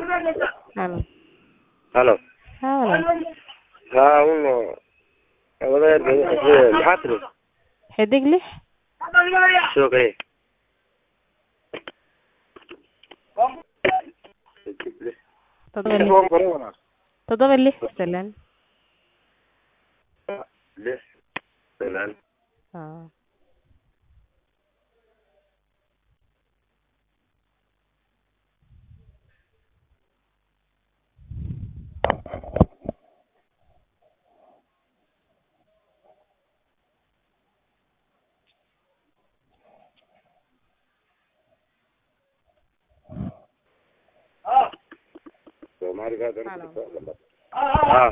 Halo. halo Haa walaal. haa uno wadaad maxaa tiri Xidig lix. shoogay Toddoba lix. Toddoba lix salaan. lix salaan Haa. soomaaliga Halo. ah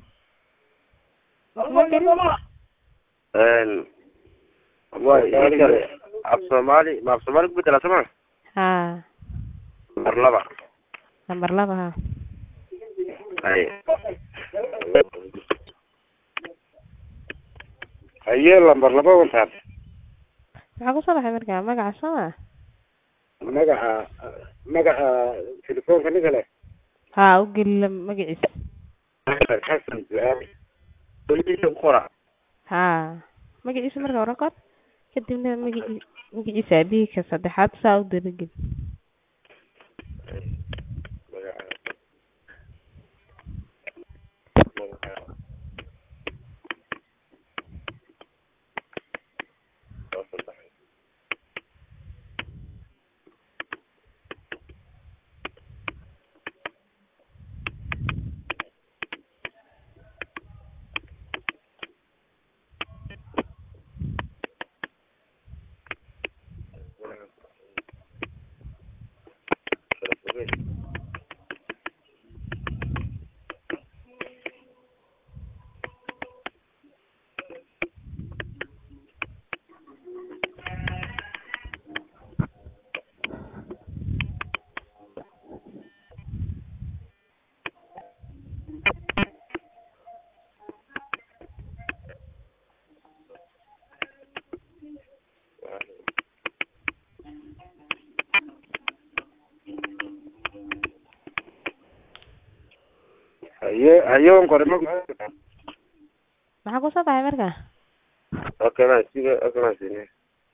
Ma gelin? een way kale af soomaali ma af soomaali ku bedela sama Haa. mar laba Lambar laba haa. hay haye lambar laba wantaan Maxaa ku soo baxay markaa magaca soo ma? magaca magaca telefoonka ninka leh Haa u geli la magaciisa. xasan ducaale weligiisa ku qora Haa. Magaciisa marka hore qor. Kadibna magaci magaciisa aabihii ka saddexaad saa u dabagel. haye haye wan qore ma Maxaa ku soo baxay markaa? okay ma siga okay ma sine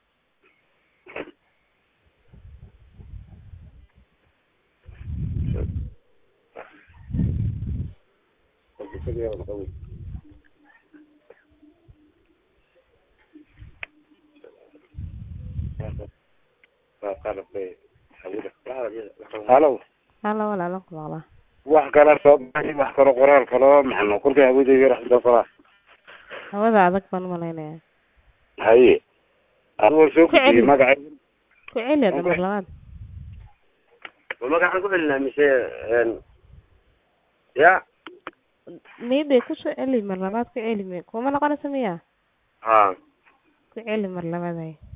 halo Halo walaal ku maqlaa. wax kala soo baxay wax kalo qoraal kalo maxano kolkay hawada yar xidoo kala Hawada adag baan u malaynayaa. haye adigo soo Ku celi. gudbiyey magaca Ku celi hadda mar labaad. ma magacaan ku celinaa mise een ya Maybe ku soo celi mar labaad ku celi me. Kuma noqonaysa miya? ha Ku celi mar labaad ay.